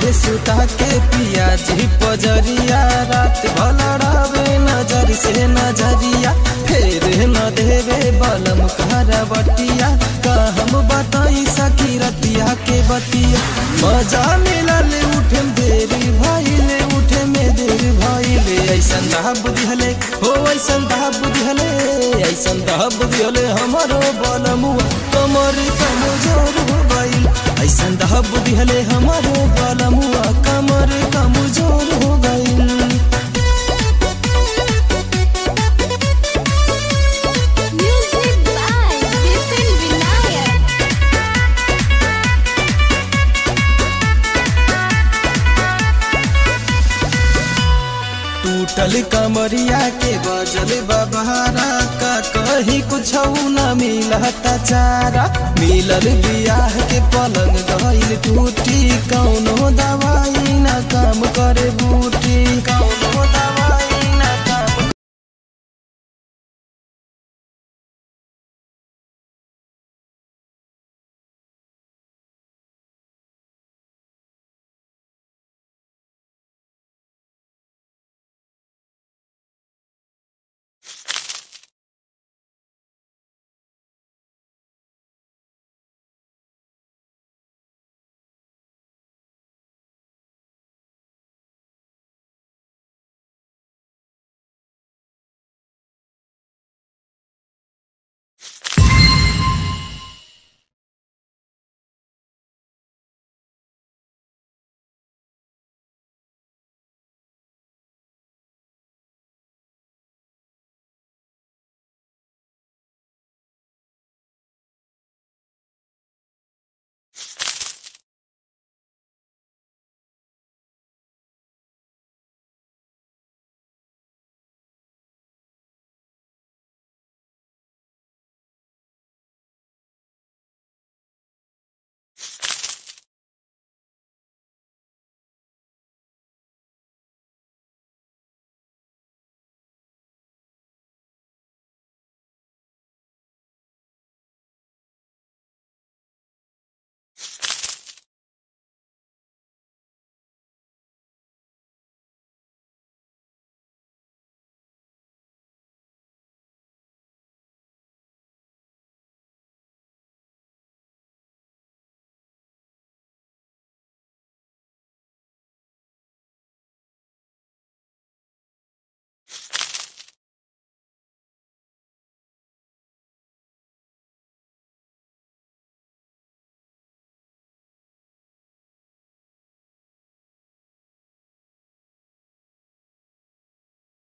के सुता के पिया जी पजरिया रात भलड़ावे नजर से नजरिया फेर न देवे बलम बटिया का हम बताई सखी रतिया के बतिया मजा मिलल उठे देरी भइले उठे में देर भइले ऐसन दहा बुद्धि हले हो ऐसन दहा बुद्धि हले ऐसन दहा बुद्धि हले हमारो बलमुआ कमर कमजोर हो गइल ऐसन दहा बुद्धि हले हमारो बलमुआ कमर कमजोर हो गइल Music by Vipin Vinayak. टूटल कमरिया के बजल बबहारा का कहीं कुछ न मिलता चारा मिलल बियाह के पलंग गइल टूटी कौनो दवाई न काम करे बूटी कौनो